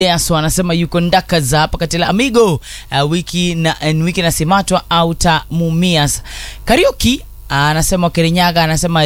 Yes, anasema yuko ndaka za hapa Katela Amigo uh, wiki na uh, wiki na simatwa auta mumias Karaoke uh, anasema Kirinyaga anasema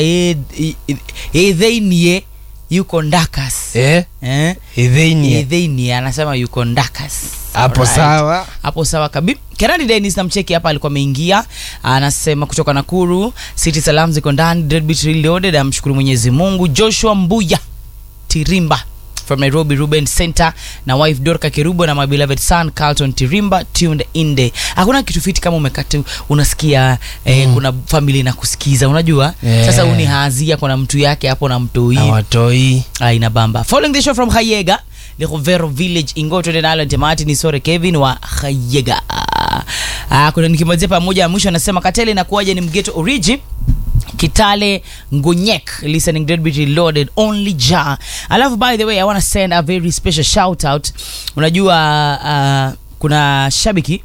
edheinie yuko ndakas eh eh idhinie edheinie anasema yuko ndakas hapo Alright. sawa hapo sawa kabi Kerani Dennis namcheki hapa alikuwa ameingia anasema kutoka Nakuru City Salam ziko ndani Deadbeat Reloaded amshukuru Mwenyezi Mungu Joshua Mbuya Tirimba from Nairobi Ruben Center na wife Dorka Kerubo na my beloved son Carlton Tirimba tuned in day. Hakuna kitu fiti kama umekata unasikia eh, kuna family na kusikiza unajua Yeah. sasa uni haazia kuna mtu yake hapo na mtoi na watoi aina bamba following the show from Hayega Lechovero Village Ingoto de Island Temati ni Sore Kevin wa Hayega ah, kuna nikimalizia pamoja ya mwisho anasema Katele inakuwaje ni mgeto origi Kitale Ngonyek listening Deadbeat Reloaded only ja alafu by the way I want to send a very special shout out unajua uh, kuna shabiki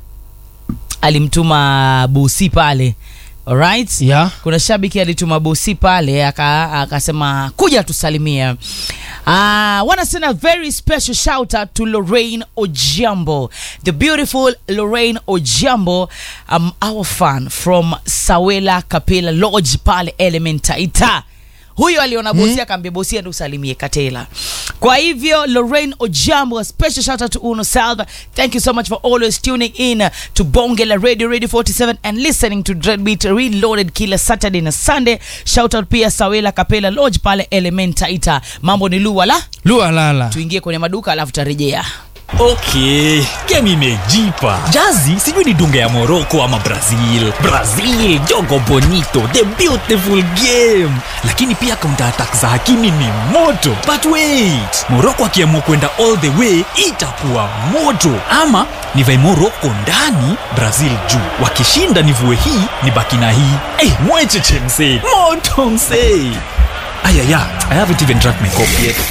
alimtuma busi pale alright yeah kuna shabiki alituma bosi pale aka- akasema kuja tusalimie uh, wanna send a very special shout out to Lorraine Ojiambo the beautiful Lorraine Ojiambo um, our fan from Sawela Kapela Lodge pale Element Taita huyo aliona bosi hmm? akaambia bosi ende usalimie Katela. Kwa hivyo Lorraine Ojambo, a special shout out to Uno Salva. Thank you so much for always tuning in to Bongela Radio Radio 47 and listening to Dreadbeat Reloaded kila Saturday na Sunday. Shout out pia Sawela Kapela Lodge pale Element Taita. Mambo ni luwa la lua lala tuingie kwenye maduka alafu tarejea. okay game imejipa jazi sijui ni dunga ya moroko ama brazil brazil jogo bonito the beautiful game lakini pia counter attack za hakimi ni moto but wait moroko akiamua kwenda all the way itakuwa moto ama nivae moroko ndani brazil juu wakishinda nivue hii ni baki na hii hey, mwecheche msee moto msee ayaya i haven't even drank my coffee yet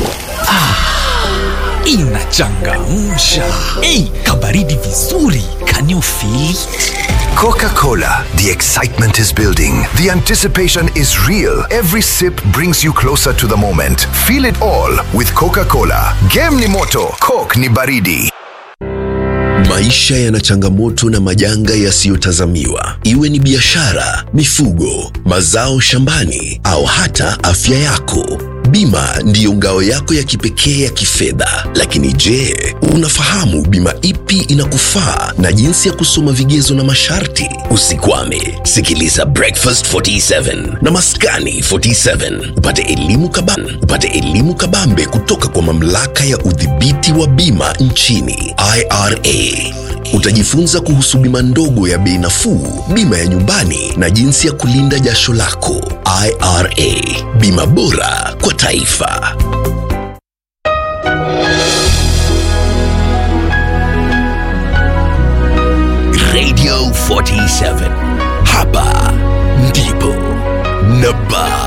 inachangamsha ei kabaridi vizuri can you feel it? Coca Cola. The excitement is building. The anticipation is real. Every sip brings you closer to the moment. Feel it all with Coca Cola. Game ni moto, Coke ni baridi. Maisha yana changamoto na majanga yasiyotazamiwa, iwe ni biashara, mifugo, mazao shambani au hata afya yako. Bima ndiyo ngao yako ya kipekee ya kifedha. Lakini je, unafahamu bima ipi inakufaa na jinsi ya kusoma vigezo na masharti? Usikwame, sikiliza Breakfast 47 na Maskani 47 upate elimu kabambe, upate elimu kabambe kutoka kwa mamlaka ya udhibiti wa bima nchini IRA. Utajifunza kuhusu bima ndogo ya bei nafuu, bima ya nyumbani na jinsi ya kulinda jasho lako. IRA, bima bora kwa taifa. Radio 47 hapa ndipo na bado